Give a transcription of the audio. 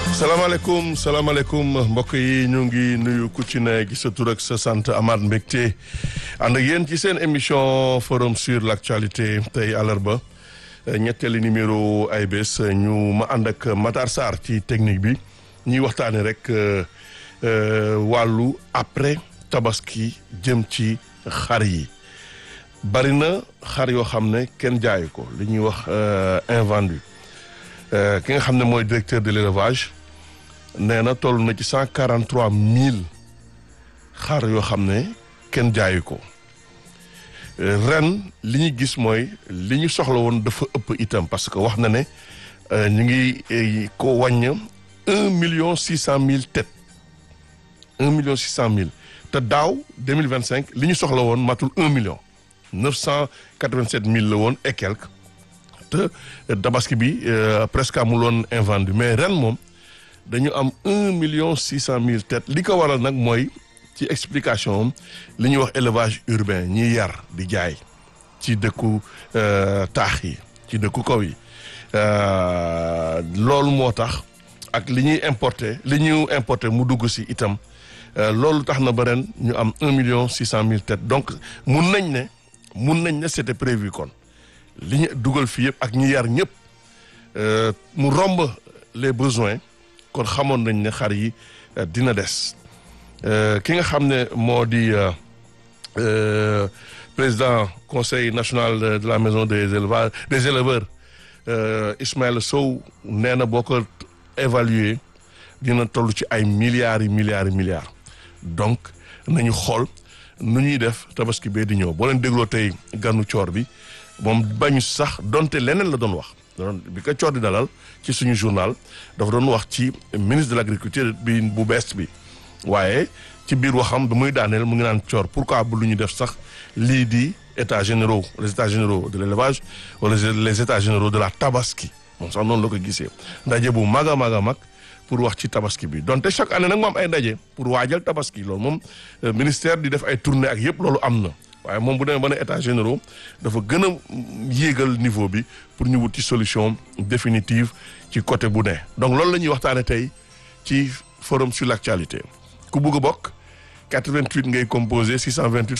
salaamaaleykum salaamaaleykum mbokk yi ñu ngi nuyu ku ci ne gi sa tur ak sa sant Amath Mbégte ànd ak yéen ci seen émission forum sur l' actualité tey àllarba ñetteeli numéro ay bés ñu ma ànd ak Matar Sarr ci technique bi ñuy waxtaanee rek wàllu après tabaski jëm ci xar yi bari na xar yoo xam ne kenn jaayu ko li ñuy wax invendu ki nga xam ne mooy directeur de l' élevage. nee na toll na ci cent quarante trois mille xar yoo xam ne kenn jaayu ko ren li ñu gis mooy li ñu soxla woon dafa ëpp itam parce que wax na ne ñu ngi ko wàññ un million six cent mille têtes un million six cent mille te daaw deux mille vingt cinq li ñu soxla woon matul un million neuf cent quatre vingt sept mille la woon et quelque te tabaski bi presque amul woon invendu mais ren moom. dañu am un million six cent mille têtes li ko waral nag mooy ci explication am li ñuy wax élevage urbain ñiy yar di jaay ci dëkku taax yi ci dëkku kaw yi loolu moo tax ak li ñuy importer li ñu importer mu dugg si itam loolu tax na ba ren ñu am un million six cent mille têtes donc mun nañ ne mun nañ ne c'était prévu kon li ñu dugal fii yëpp ak ñi yar ñëpp mu romb les besoins kon xamoon nañ ne xar yi dina des ki nga xam ne moo di président conseil national de la maison des éleveurs des éleveurs Ismaël Sow nee na boo ko évaluer dina toll ci ay milliards yi milliards yi milliards donc nañu xool nu ñuy def tabaski bee di ñëw boo leen dégloo tey ganu coor bi moom bañu sax donte leneen la doon wax bi ko coor di dalal ci suñu journal dafa doon wax ci ministre de l' agriculture bi bu bees bi waaye ci biir waxam bi muy daaneel mu ngi naan coor pourquoi bu lu ñu def sax lii di états généraux les états généraux de l' élevage wala les états généraux de la tabaski moom sax noonu la ko gisee ndaje bu mag a mag a mag pour wax ci tabaski bi donte chaque année nag mu am ay ndaje pour waajal tabaski loolu moom ministère di def ay tournée ak yëpp loolu am na waaye moom bu demee ba ne états généraux dafa gën a yéegal niveau bi pour ñu wut ci solution définitive ci côté bu ne donc loolu la ñuy waxtaane tey ci forum sur l' actualité ku bugg a bokk 88 ngay composé 628